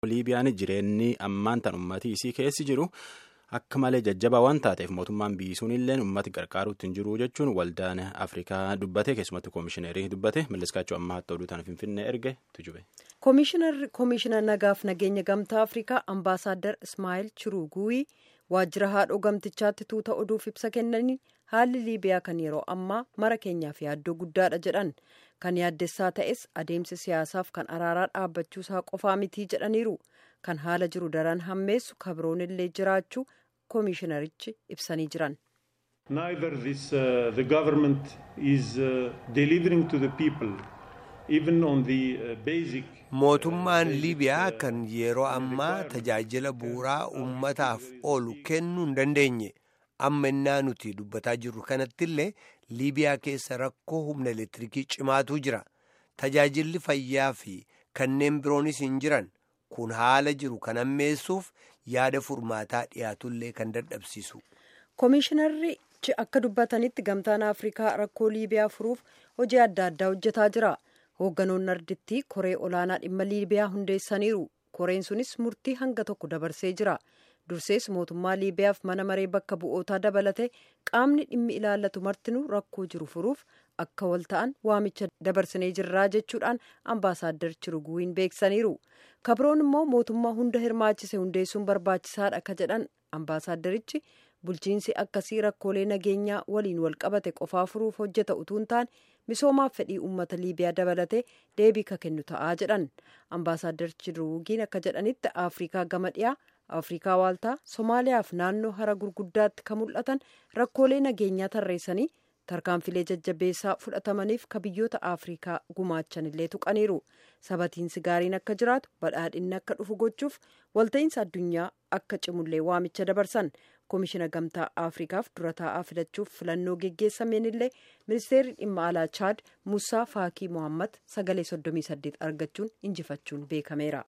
liibiyaan jireenyi ammaan tan uummatii isii keessi jiru. Akka malee jajjabaa waan taateef mootummaan biyyisuun illee uummati gargaaruutti hin jiru jechuun waldaan Afrikaa dubbate keessumattuu koomishineerii dubbate malleskaachuu ammaa hatta oduu tana finfinnee erge tujube. Koomishinar nagaaf nageenya gamtaa Afrikaa ambaasaaddar Ismaa'eel Chiruguuyii waajjira haadhoo gamtichaatti tuuta oduuf ibsa kennanii haalli Liibiyaa kan yeroo ammaa mara keenyaaf yaaddoo guddaadha jedhan kan yaaddessaa ta'es adeemsi siyaasaaf kan araaraa dhaabbachuusaa qofaa mitii jedhaniiru kan haala jiru daran hammeessu kabroon illee jiraachuu koomishinarichi ibsanii jiran. Neither this uh, the government is uh, delivering to the people even on the uh, basic. Mootummaan Liibiyaa kan yeroo ammaa tajaajila bu'uuraa uummataaf oolu kennuu hin dandeenye amma innaa nuti dubbataa jirru kanatti illee Liibiyaa keessa rakkoo humna elektiriikii cimaatu jira tajaajilli fayyaa fi kanneen biroonis hin jiran. kun haala jiru kan hammeessuuf yaada furmaataa dhiyaatullee kan dadhabsiisu. Koomishinarichi akka dubbatanitti gamtaan Afrikaa rakkoo Liibiyaa furuuf hojii adda addaa hojjetaa jira. Hoogganoonni ardittii koree olaanaa dhimma Liibiyaa hundeessaniiru. Koreen sunis murtii hanga tokko dabarsee jira. Dursees mootummaa Liibiyaaf mana maree bakka bu'ootaa dabalate qaamni dhimmi ilaallatu martinuu rakkoo jiru furuuf akka wal ta'an waamicha dabarsinee jirraa jechuudhaan ambaasaaddar Chiruguuyin beeksaniiru. kabroon immoo mootummaa hunda hirmaachise hundeessuun barbaachisaadha akka jedhan ambaasaaddarichi bulchiinsi akkasii rakkoolee nageenyaa waliin wal qabate qofaa furuuf hojjeta utuu hin taane misoomaaf fedhii uummata liibiyaa dabalatee deebii ka kennu ta'aa jedhan ambaasaaddar chiruugiin akka jedhanitti afrikaa gama dhiyaa afrikaa waaltaa somaaliyaaf naannoo hara gurguddaatti kan mul'atan rakkoolee nageenyaa tarreessanii tarkaanfilee jajjabeessaa fudhatamaniif ka biyyoota afrikaa gumaachan illee tuqaniiru sabatiinsi gaariin akka jiraatu badhaadhinni akka dhufu gochuuf walta'iinsa addunyaa akka cimullee waamicha dabarsan koomishina gamtaa afrikaaf dura taa'aa filachuuf filannoo geggeessameen illee ministeerri dhimma alaa chaad musaa faakii mohammad sagalee 38 argachuun injifachuun beekameera.